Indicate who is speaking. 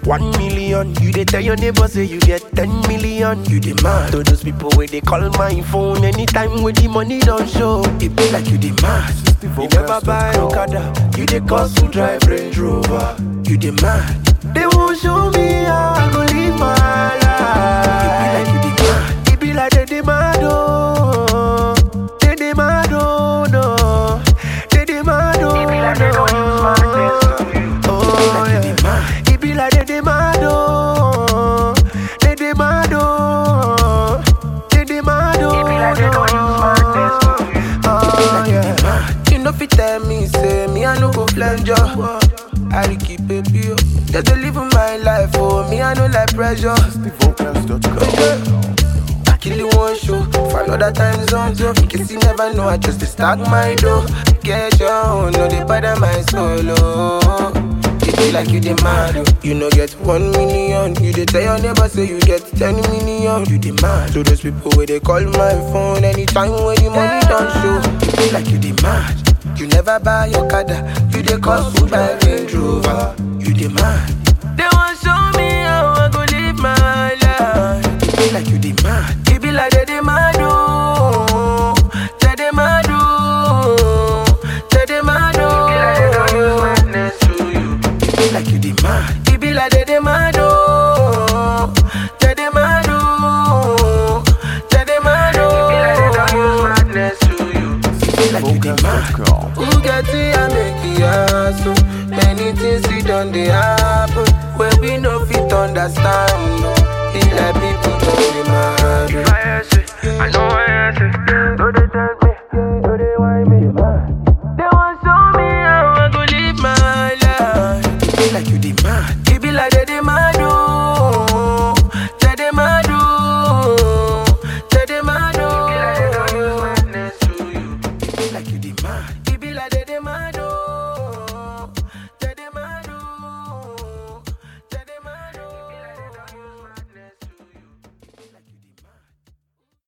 Speaker 1: one million. You dey tell your neighbor say you get ten million. You dey mad to those people where they call my phone anytime when the money don't show. It be like you dey mad. You never buy Okada, you dey cost to drive Range Rover. You dey mad. They won't show me how I go live my life. It be like you dey mad. It be like they dey mad oh, they dey mad oh no, they dey mad oh
Speaker 2: It be like they don't use my sense to you.
Speaker 1: Oh yeah. It be like they dey mad oh, they dey mad oh, they dey mad oh.
Speaker 2: It be like they don't use my sense to you.
Speaker 1: Oh yeah. You know fit tell me say me I no go flange you. I dey keep it pure. Just to live my life oh, me I no like pressure. I kill you one show for another time zone too. In case you never know, I just dey stack my dough. Get your own, no dey bother my solo. It be like you dey mad, oh. you no get one million. You dey tell your neighbor say you get ten million. You dey mad to those people where they call my phone anytime when the money don't show. It be like you dey mad. You never buy your Okada, you dey cost to buy Range Rover. You dey mad. They want show me how I go live my life. It be like you dey mad. It be like they dey